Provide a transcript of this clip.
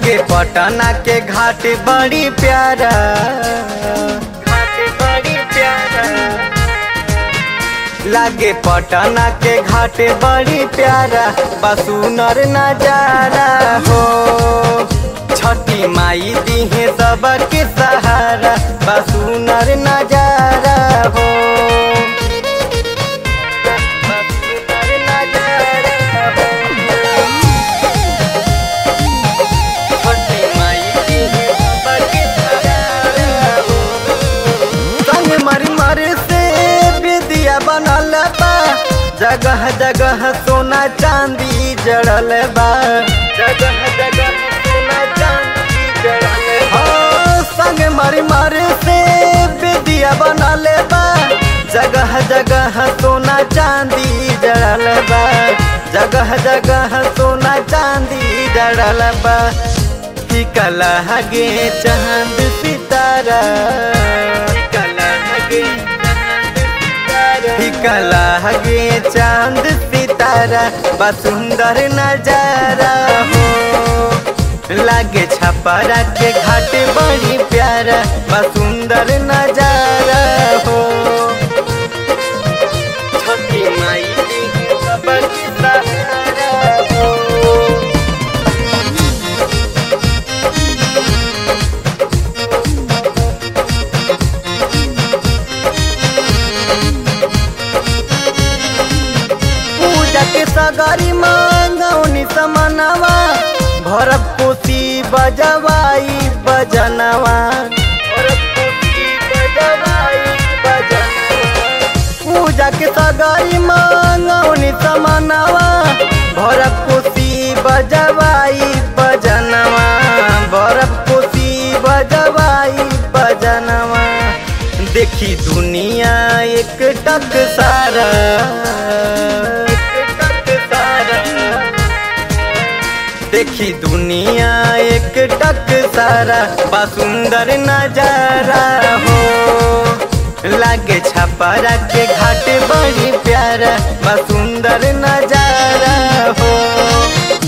लागे पटना के घाट बड़ी प्यारा घाट बड़ी प्यारा लागे पटना के घाट बड़ी प्यारा बसुनर नजारा हो छठी माई दीहे सबके सहारा बसुनर नजारा हो बसुनर नजारा हो। छठी माई दीहे सबके सहारा हो। संग मर मर से विद्या बनल बा जगह जगह सोना चांदी जड़ल बा जगह जगह सोना चांदी जड़ल बा हाँ, संग मर मर से विद्या बनल बा जगह जगह सोना चांदी जड़ल बा जगह जगह सोना चांदी जड़ल बा टिकला हगे चांद सितारा टिकला हगे टिकला हगे चांद सितारा बा सुंदर नजारा हो लागे छपरा के घाट बड़ी प्यारा बा सुंदर नजारा हो छठी माई की सबकी सहारा हो पूजा के सगारी मांगौनी समनवा भरब कोसी बजवाई बजनवा भरब कोसी बजवाई बजनवा। पूजा के सगारी मांगौनी समनवा भरब कोसी बजवाई बजनवा भरब कोसी बजवाई बजनवा देखी दुनिया एक टक सारा एक टक सारा देखी दुनिया एक टक सारा बा सुंदर नजारा हो लागे छपरा के घाट बड़ी प्यारा बा सुंदर नजारा हो